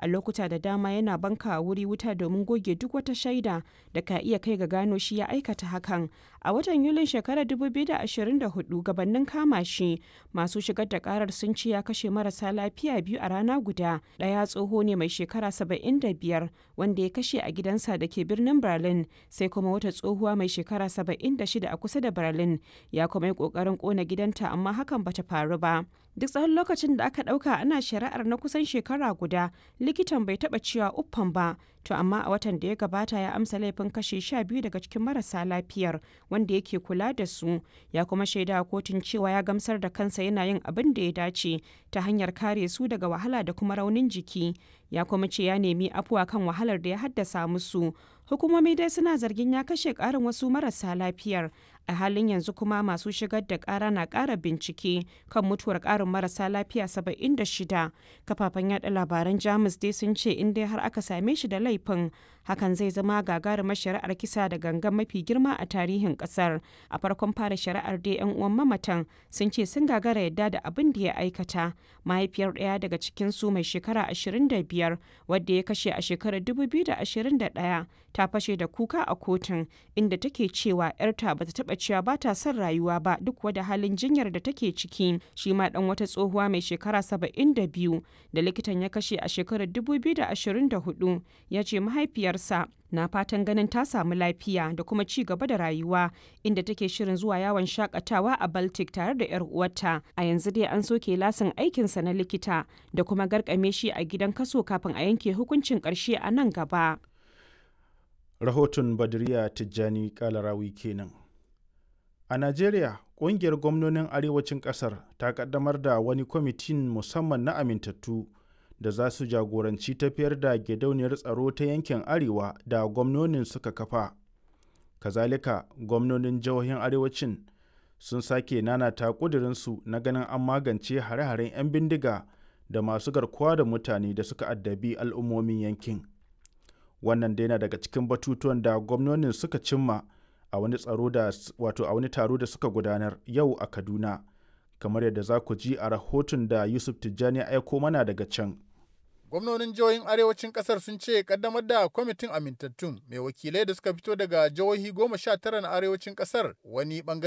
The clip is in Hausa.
a lokuta da dama yana banka wuri wuta domin goge duk wata shaida da ka iya kai ga gano shi ya aikata hakan a watan yulin shekarar 2024 gabanin kama shi masu shigar da karar sun ce ya kashe marasa lafiya biyu a rana guda ɗaya tsoho ne mai shekara 75 wanda ya kashe a gidansa da ke birnin berlin sai kuma wata tsohuwa mai shekara 76 a kusa da berlin ya kuma yi kokarin kona gidanta amma hakan bata faru ba duk tsawon lokacin da aka dauka ana shari'ar na kusan shekara guda likitan bai taba cewa uffan ba to amma a watan da ya gabata ya amsa laifin kashe sha biyu daga cikin marasa lafiyar wanda yake kula da su ya kuma shaida kotun cewa ya gamsar da kansa yana yin abin da ya dace ta hanyar kare su daga wahala da kuma raunin jiki ya kuma ce ya nemi afuwa kan wahalar da ya haddasa musu hukumomi dai suna zargin ya kashe karin wasu marasa lafiyar a halin yanzu kuma masu shigar da kara na kara bincike kan mutuwar karin marasa lafiya 76 kafafen yada labaran jamus dai sun ce in dai har aka same shi da laifin hakan zai zama gagarumar shari'ar kisa da gangan mafi girma a tarihin kasar a farkon fara shari'ar dai yan uwan mamatan sun ce sun gagara yadda da abin da ya aikata mahaifiyar ɗaya daga cikin su mai shekara 25 wadda ya kashe a shekarar 2021 ta fashe da kuka a kotun inda take cewa 'yarta bata taba cewa ba ta son rayuwa ba duk wada halin jinyar da take ciki shi ma dan wata tsohuwa mai shekara 72 da likitan ya kashe a shekarar 2024 ya ce mahaifiyarsa na fatan ganin ta samu lafiya da kuma ci gaba da rayuwa inda take shirin zuwa yawon shakatawa a baltic tare da 'yar uwarta a yanzu dai an soke lasin aikinsa na likita da kuma garkame shi a gidan kaso kafin a yanke hukuncin karshe a nan gaba rahoton badriya tijjani kalarawi kenan a najeriya ƙungiyar gwamnonin arewacin ƙasar ta ƙaddamar da wani kwamitin musamman na amintattu da za su jagoranci tafiyar da gidauniyar tsaro ta yankin arewa da gwamnonin suka kafa kazalika gwamnonin jihohin arewacin sun sake nanata ƙudurinsu na ganin an magance hare-haren 'yan bindiga da masu garkuwa da mutane da suka addabi al'ummomin yankin wannan dai na daga cikin batutuwan da gwamnonin suka cimma a wani tsaro da wato a wani taro da suka gudanar yau a kaduna kamar yadda za ku ji a rahoton da yusuf tijjani aiko mana daga can gwamnonin jihohin arewacin kasar sun ce kaddamar da kwamitin amintattun mai wakilai da suka fito daga jihohi goma sha tara na arewacin kasar wani bangare